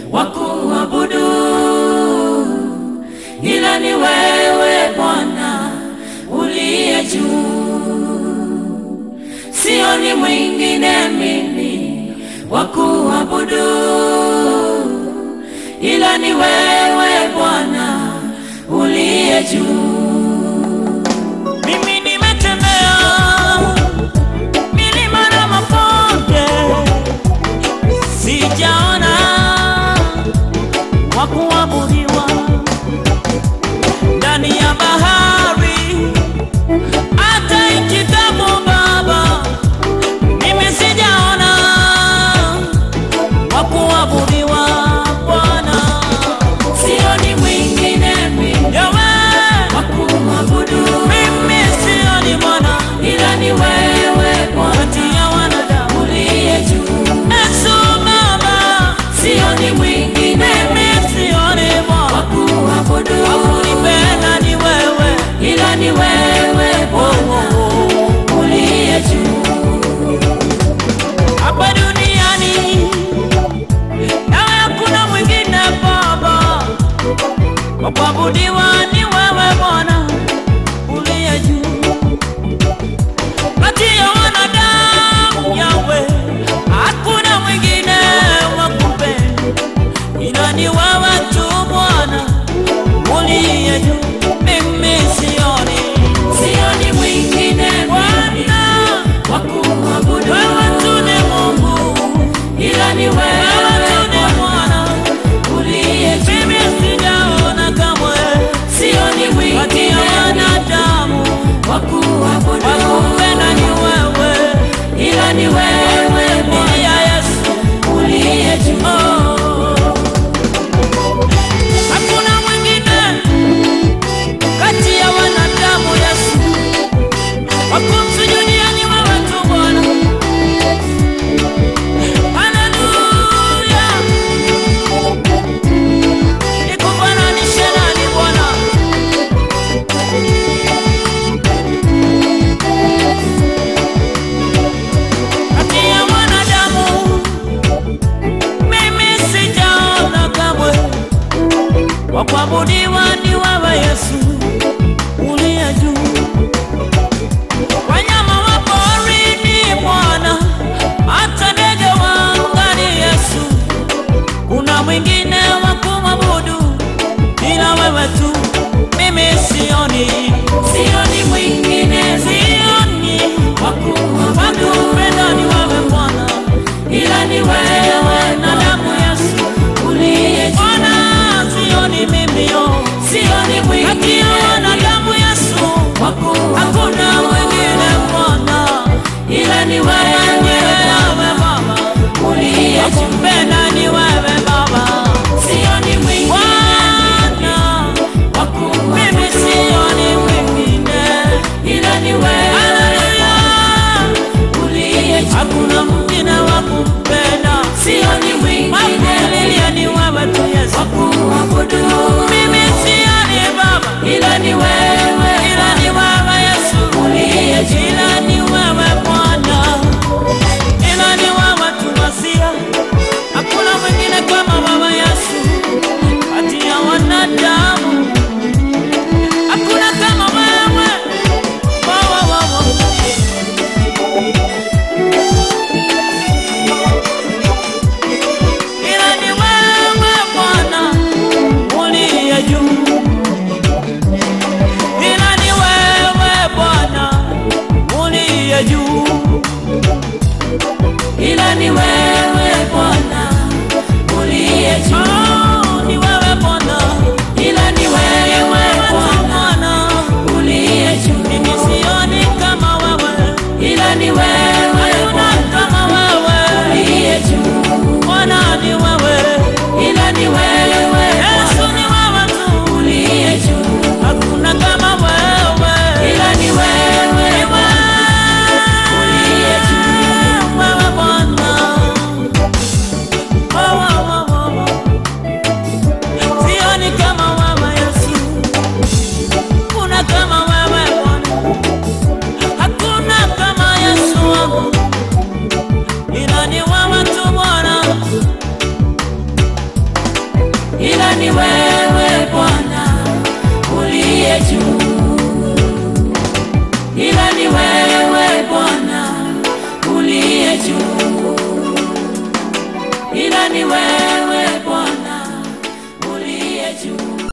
wa kuabudu ila ni wewe Bwana uliye juu, sioni mwingine mimi wa kuabudu ila ni wewe Bwana uliye juu. Mimi nimetembea milima na mabonde, sijaona wa kuabudiwa ndani ya bahari, hata nchi kavu Baba, mimi sijaona wa kuabudiwa Bwana, sioni mwingine mimi Yawe wa kuabudu, mimi sioni Bwana ila ni wewe Bwana, kati ya wanadamu uliye juu. Yesu Baba, sioni mwingine mimi sioni Bwana wa kuabudu, wa kunipenda ni wewe, ila ni wewe Bwana uliye juu hapa duniani nawe hakuna mwingine Baba, wa kuabudiwa ni wewe Bwana uliye juu. Kati ya wanadamu Yawe, hakuna mwingine wa kupenda ila ni wewe tu Bwana uliye juu. Mimi sioni, sioni mwingine Bwana wa kuabudu, wewe tu ni Mungu ila ni wewe tu ni Bwana uliye juu. Mimi sijaona kamwe, wewe Bwana uliye juu.